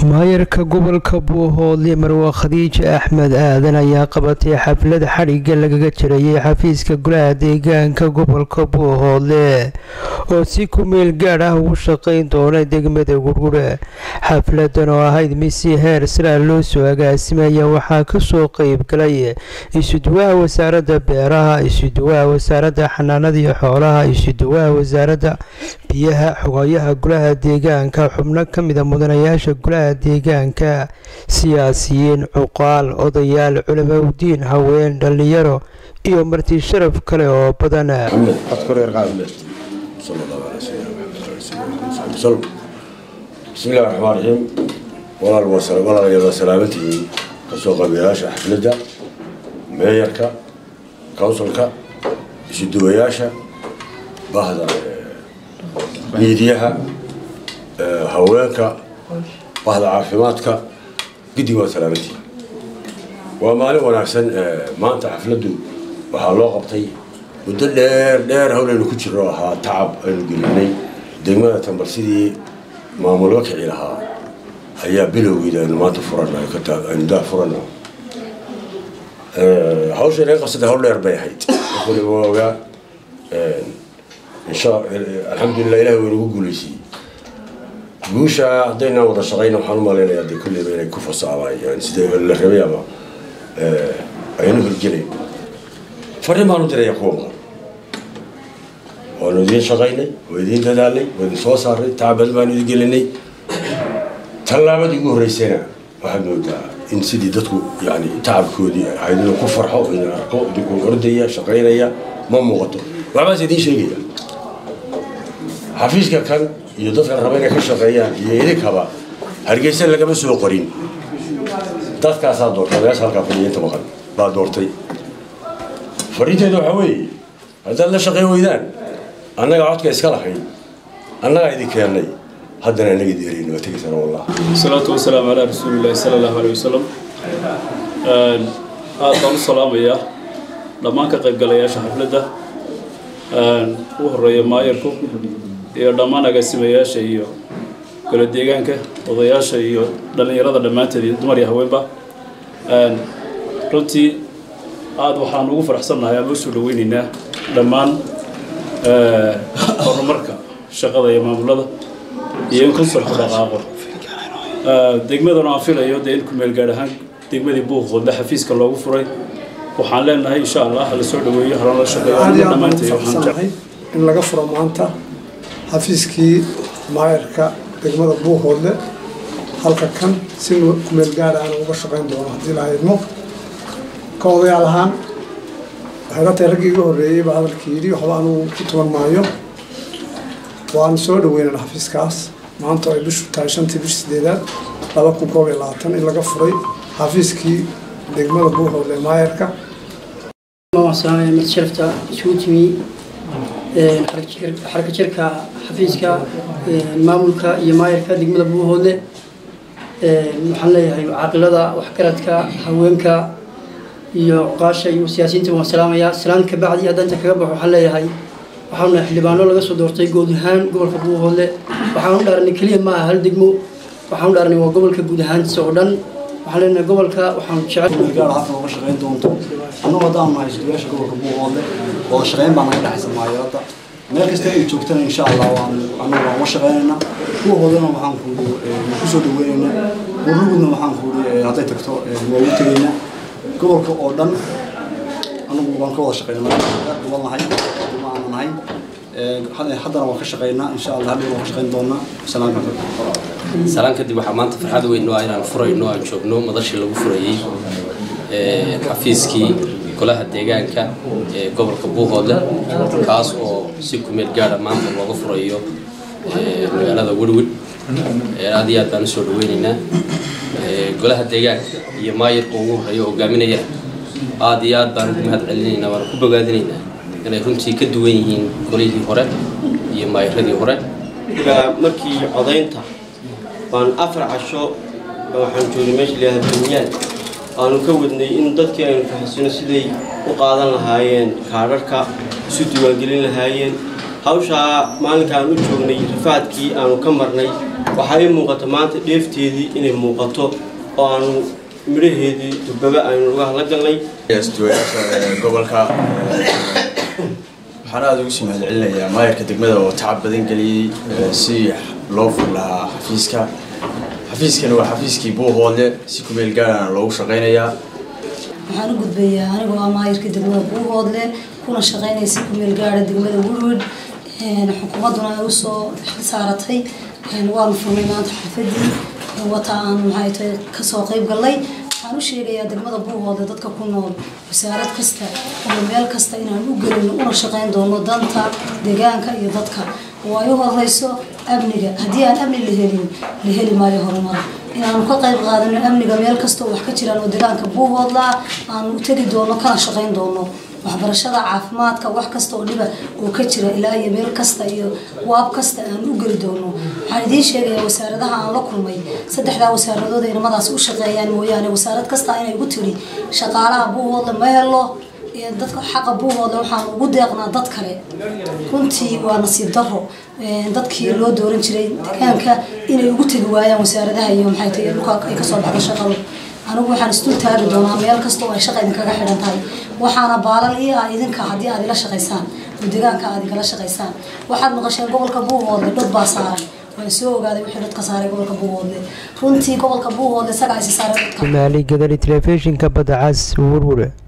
maayarka gobolka buuhoodle marwa khadiije axmed aadan ayaa qabatay xaflad xadhigga lagaga jirayay xafiiska golaha deegaanka gobolka buuhoodle oo si ku meel gaadh ah ugu shaqayn doona degmada gurgure xafladan oo ahayd mid si heer sara loo soo agaasimaya waxaa kasoo qeyb galay isuduwaha wasaaradda beeraha isuduwaha wasaaradda xanaanada iyo xoolaha isuduwaha wasaaradda biyaha xogayaha golaha deegaanka xubno kamida mudanayaasha golaha deegaanka siyaasiyiin cuqaal odayaal culamaudiin haween dhallinyaro iyo marti sharaf kale oo badan bismillahi raxmaan raxiim walaalayaal waa salaamantihiin kasoo qabiyayaasha xafladda meeyarka counsilka isuduwayaasha bahda miidiyaha haweenka bahda caafimaadka guddiga waa salaamantihiin waa maalin wanaagsan maanta xafladdu waxaa loo qabtay muddo dheer dheer hawlaynu ku jiro ahaa tacab aynu gelinay degmada tambal sidii maamulga kici lahaa ayaa bilowgeeda aynu maanta furanaynu daa furana hawsha inaga qabsatay hawl dheer bay ahayd waliba waa ogaa insha alxamdulilah ilahi waynu ugu guulaysiiyey guusha haddaynaan wada shaqayna waxaan u malaynayaa dee kulleyba inay ku fasaabayaan sida la rabay ama aynu hirgelayn fariin baan u diraya kuwa maqan waanu idiin shaqaynay waa idiin dadaalnay waa idin soo saaray tacabad baanu idin gelinay tallaabadii ugu horreysayna waxaad moodaa in sidii dadku yani tacabkoodii ahayd inuu ku farxo idin arko idinkuu ordaya shaqaynaya ma muuqato waxbaas idiin sheegaya xafiiska kan iyo dadkan raba inay ka shaqeeyaan iyo idinkaba hargeysa lagama soo qorin dadkaasaa doortay odayaasha halkaa fadhiya inta maqan baa doortay fariinteeda waxaa weeye haddaad la shaqayn weydaan annaga codka iska lahayn annagaa idin keennay haddana annaga idin ereyna waa tegaysana wallah الصلاة والسلام على رسول الله صلى الله عليه وسلم aad baan u salaamayaa dhammaan ka qaybgalayaasha xafladda u horeeya maayarku iyo dhammaan agaasimayaasha iyo golo deegaanka odayaasha iyo dhallinyarada dhammaanteed iyo dumar iyo haweenba runtii aada waxaan ugu faraxsannahay ama usoo dhaweyneynaa dhammaan horumarka shaqada iyo maamulada iyo in konsolku dhaqaaqo degmadan aan filayo dee in kumeel gaadh ahaan degmadii buuqoodle xafiiska loogu furay waxaan leenahay insha allah hala soo dhaweeyo halana la shaqeeyo aniga dhammaantay waxaan jecel in laga furo maanta xafiiskii maayarka degmada buuhoodle halka kan si kumeel gaadha aan uga shaqayn doono haddii la idmo ka odayaal ahaan waxay la tahay raggii iga horreeyey baa hadalkii yidhi waxba anugu ku tuban maayo waan soo dhaweynana xafiiskaas maanta ay bishu tahay shantii bish sideedaad laba kun koob iyo labaatan in laga furay xafiiskii degmada buuhoodle maayarka salaamaya mid sharafta isugu timi xarka jirka xafiiska maamulka iyo maayarka degmada buuhoodle waxaan leeyahay caaqilada waxgaradka haweenka iyo cuqaasha iyo siyaasiyiinta waan salaamayaa salaan ka bacdi haddaan inta kaga baxo waxaan leeyahay waxaanu xildhibaano laga soo doortay guud ahaan gobolka buuhoodle waxaanu dhaaranay keliya ma aha hal degmo waxaanu dhaaranay waa gobolka guud ahaantiisa oo dhan waxaan leenahay gobolka waxaanu jecel gaar halkan uga shaqayn doonto annagu haddaan nahay isduyaasha gobolka buuhoodle wada shaqayn baa naga dhexaysa maayarada meel kasta ay joogtana insha allah waan annagu waan uga shaqaynaynaa buuhoodlena waxaan kuuhi ku soo dhaweynaynaa burlugudna waxaan kuuhi hadday tagto waa ugu tegaynaa gobolka oo dhan anagu waan ka wada shaqaynaa gobol nahay ma aana nahay haddana waan ka shaqaynaa insha allah hadhow waan ka shaqayn doonaa salaam salaan kadib waxaa maanta farxad weyn oo ah inaan furayno aan joogno madashii lagu furayey xafiiskii golaha deegaanka ee gobolka buuhoodle kaas oo si kumeel gaadha maanta looga furayo magaalada werwid aad iyo aad baan usoo dhaweyneynaa golaha deegaanka iyo maayarka ugu horeeya oo hogaaminaya aad iyo aad baan ugu mahad celinaynaa waana ku bogaadinaynaa inay runtii ka duwan yihiin golihii hore iyo maayaradii hore markii codaynta baan afar casho waxaan joogay meesha layihahda dunyaad aanu ka wadnay in dadkii aynu fahamsino siday u qaadan lahaayeen kaadharhka isu diiwaangelin lahaayeen hawshaa maalinka aan u joognay rafaadkii aanu ka marnay waxaa ii muuqata maanta dheefteedii inay muuqato oo aanu midhaheedii durbaba aynu uga hadla galnay duwayaasha gobolka waxaan aada ugu sii mahadcelinayaa maayarka degmada oo tacab badan geliyey si loo fur lahaa xafiiska xafiiskani waa xafiiskii buuhoodle si kumeel gaarana loogu shaqaynayaa waxaan u gudbayaa anigoo ah maayirka degmada buuhoodle kuna shaqeynaya si kumeel gaara degmada woodwood xukuumadduna ay usoo saaratay waanu furnay maanta xafadii wata aan maxay tahay kasoo qayb gallay waxaan u sheegayaa degmada buuhoodle dadka ku nool wasaarad kasta iyo meel kasta inaan u gelino una shaqeyn doono danta deegaanka iyo dadka oo ay u horeyso amniga haddii aan amni la helin la heli maayo horumar inaanu ka qayb qaadano amniga meel kasta oo wax ka jiraan oo deegaanka buuhoodla aanu u tegi doono kana shaqeyn doono waxbarashada caafimaadka wax kasta oo dhiba oo ka jira ilaa iyo meel kasta iyo waab kasta aan u geli doono waxaan idiin sheegayaa wasaaradaha aan la kulmay saddexdaa wasaaradood ay nimadaas u shaqeeyaan mooyaane wasaarad kasta inay ugu tiri shaqaalaha buuhoodla ma helo dadka xaqa buuhoodle waxaan ugu deeqnaa dad kale runtii waa nasiib daro dadkii loo dooran jiray deegaanka inay ugu tegi waayaan wasaaradaha iyo maxay tahay dhulka ay kasoo baxda shaqadu anigu waxaan isdul taagi doonaa meel kasta oo ay shaqa idinkaga xidhan tahay waxaana baalal ii ah idinka haddii aad ila shaqaysaan oo deegaanka aad igala shaqaysaan waxaad maqasheen gobolka buuhoodle dhod baa saaran waan soo ogaaday wixii dadka saaray gobolka buuhoodle runtii gobolka buuhoodle isagaa isi saaray dadka maali gadari telefishinka badda cas warware